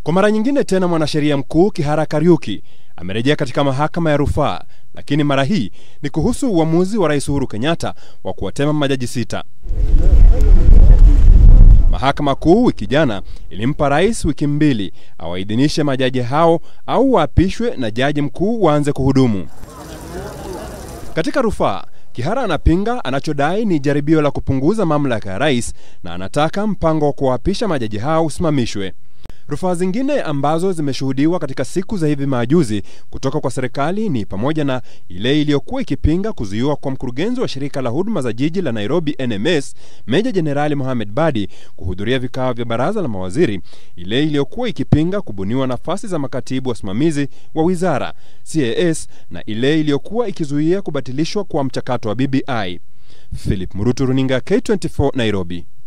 Kwa mara nyingine tena mwanasheria mkuu Kihara Kariuki amerejea katika mahakama ya rufaa, lakini mara hii ni kuhusu uamuzi wa Rais Uhuru Kenyatta wa kuwatema majaji sita. Mahakama Kuu wiki jana ilimpa rais wiki mbili awaidhinishe majaji hao au waapishwe na jaji mkuu waanze kuhudumu. Katika rufaa, Kihara anapinga anachodai ni jaribio la kupunguza mamlaka ya rais na anataka mpango wa kuwaapisha majaji hao usimamishwe. Rufaa zingine ambazo zimeshuhudiwa katika siku za hivi majuzi kutoka kwa serikali ni pamoja na ile iliyokuwa ikipinga kuzuiwa kwa mkurugenzi wa shirika la huduma za jiji la Nairobi NMS, Meja Jenerali Mohamed Badi kuhudhuria vikao vya baraza la mawaziri, ile iliyokuwa ikipinga kubuniwa nafasi za makatibu wasimamizi wa wizara CAS, na ile iliyokuwa ikizuia kubatilishwa kwa mchakato wa BBI. Philip Murutu, runinga K24, Nairobi.